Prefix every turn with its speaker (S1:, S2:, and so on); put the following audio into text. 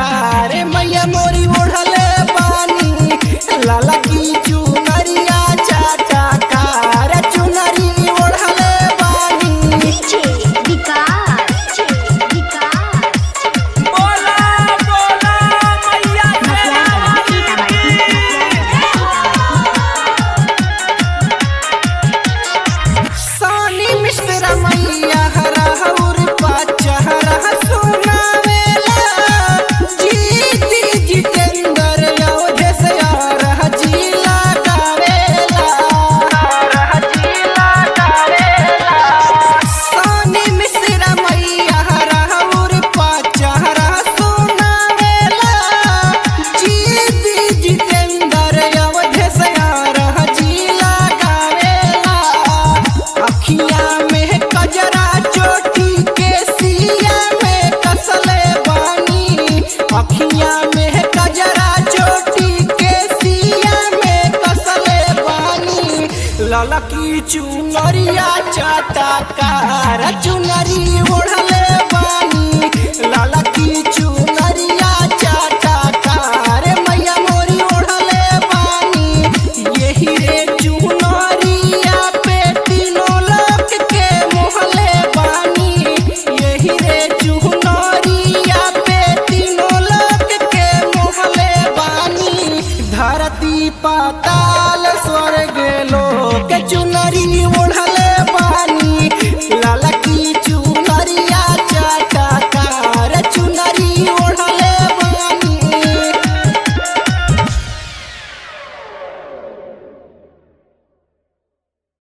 S1: कार मैया मोरी ओढ़ले बानी लाला की चुनरिया चाटा कार चुनरी ओढ़ले बानी
S2: डीजे विकास विकास
S3: बोला बोला मैया
S1: सानी मिश्रा मैया हरा हौर पाचहरा सुनावेला जीती जितेंद्र योधे से रह जिला गावेला रह जिला गावेला सानी मिश्रा मैया हरा हौर पाचहरा सुनावेला जीती जितेंद्र योधे से रह जिला गावेला अखिया में कजरा चोटी के सिया में कसले बानी अखिया में कजरा चोटी के सिया में कसले बानी ललकी चुनरिया चाटा कार चुनरी ओढ़ले बानी ललकी चुनरिया चाटा कार मैया मोरी ओढ़ले बानी यही रे चुनरिया पे तीनों लोक के मोहले बानी यही रे चुनरिया पे तीनों लोक के मोहले बानी धरती पाता